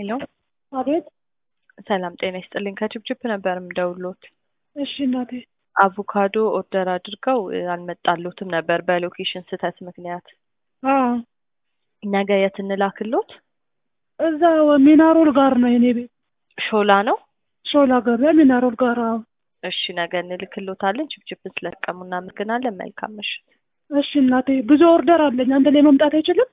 ሄሎ አቤት። ሰላም ጤና ይስጥልኝ። ከችፕችፕ ነበር የምደውሎት። እሺ እናቴ። አቮካዶ ኦርደር አድርገው እ፣ አልመጣሎትም ነበር በሎኬሽን ስህተት ምክንያት። አዎ ነገ የት እንላክሎት? እዛ ሚናሮል ጋር ነው የኔ ቤት፣ ሾላ ነው። ሾላ ገበያ ሚናሮል ጋር። አዎ እሺ ነገ እንልክሎታለን። ችፕችፕን ስለተጠቀሙ እናመሰግናለን። መልካም ምሽት። እሺ እናቴ። ብዙ ኦርደር አለኝ። አንድ ላይ መምጣት አይችልም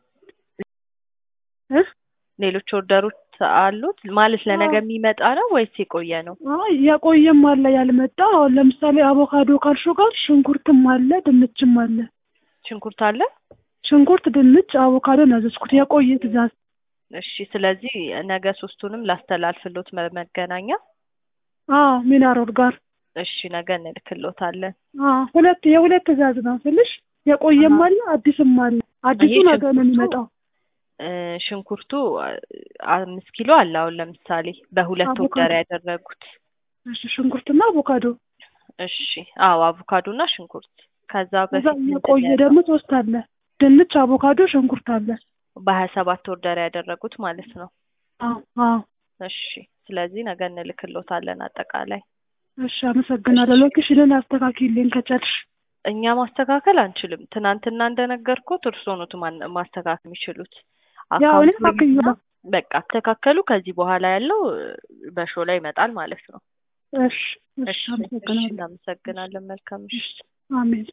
እ ሌሎች ኦርደሮች አሉት ማለት ለነገ አዎ። የሚመጣ ነው ወይስ የቆየ ነው? አይ የቆየም አለ ያልመጣ። አሁን ለምሳሌ አቮካዶ ካልሹ ጋር ሽንኩርትም አለ ድንችም አለ። ሽንኩርት አለ። ሽንኩርት፣ ድንች፣ አቮካዶ ነው ያዘዝኩት የቆየ ትእዛዝ። እሺ ስለዚህ ነገ ሶስቱንም ላስተላልፍሎት መ- መገናኛ። አዎ ሚናሮል ጋር። እሺ ነገ እንልክሎታለን። አዎ ሁለት የሁለት ትእዛዝ ነው ስልሽ የቆየም አዎ። አለ አዲስም አለ። አዲሱ ይሄ ነገ ነው ሽንኩርቱ የሚመጣው። እ፣ ሽንኩርቱ አ- አምስት ኪሎ አለ። አሁን ለምሳሌ በሁለት አቮካዶ። ኦርደር ያደረጉት። እሺ ሽንኩርትና አቮካዶ። እሺ አዎ አቮካዶ እና ሽንኩርት። ከዛ እዛ በፊት ምንድን የቆየ ነው ደግሞ ሶስት አለ። ድንች፣ አቮካዶ፣ ሽንኩርት አለ። በሀያ ሰባት ኦርደር ያደረጉት ማለት ነው። አዎ አዎ። እሺ ስለዚህ ነገ እንልክሎታለን አጠቃላይ። እሺ አመሰግናለሁ። እሺ ሎኬሽንን አስተካክልኝ ከቻልሽ። እኛ ማስተካከል አንችልም። ትናንትና እንደነገርኩት እርስዎ ኖት ማን- ማስተካከል የሚችሉት። ያው እኔ አካውንቱን እና አስተካክያለሁ። በቃ አስተካከሉ። ከዚህ በኋላ ያለው እ፣ በሾው ላይ ይመጣል ማለት ነው። እሺ እሺ እሺ እሺ አመሰግናለሁ። እናመሰግናለን። መልካም ምሽት። እሺ አሜን።